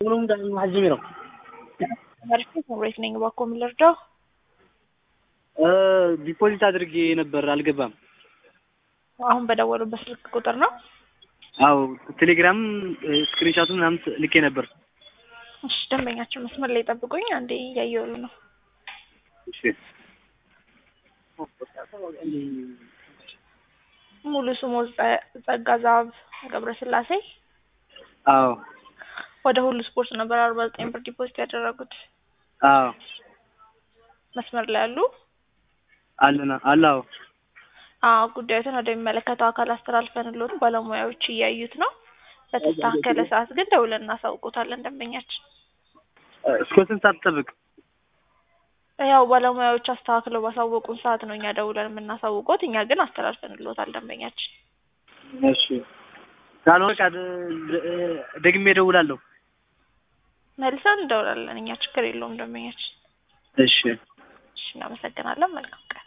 ሁሉም ደግሞ ሀጅሚ ነው። መርፌ ኮምሬት ነኝ። እባክዎ ምን ልርዳው? ዲፖዚት አድርጌ ነበር አልገባም። አሁን በደወሉበት ስልክ ቁጥር ነው? አዎ ቴሌግራም ስክሪንሻቱ ምናምን ልኬ ነበር። እሺ ደንበኛችን መስመር ላይ ጠብቁኝ። አንዴ እያየሁሉ ነው። እሺ ሙሉ ስሙ ጸጋ ዛብ ገብረስላሴ አዎ ወደ ሁሉ ስፖርት ነበር አርባ ዘጠኝ ብር ዲፖዚት ያደረጉት። አዎ መስመር ላይ ያሉ አለና አላው አዎ ጉዳዩትን ወደሚመለከተው አካል አስተላልፈንልዎት ባለሙያዎች እያዩት ነው። በተስተካከለ ሰዓት ግን ደውለን እናሳውቆታለን ደንበኛችን። እስከ ስንት ሰዓት ትጠብቅ? ያው ባለሙያዎች አስተካክለው ባሳወቁን ሰዓት ነው እኛ ደውለን የምናሳውቆት። እኛ ግን አስተላልፈንልዎታል ደንበኛችን። እሺ ካልሆነ በቃ ደግሜ እደውላለሁ። መልሰን እንደውላለን እኛ ችግር የለውም ደንበኛችን። እሺ እሺ እናመሰግናለን። መልካም ቀን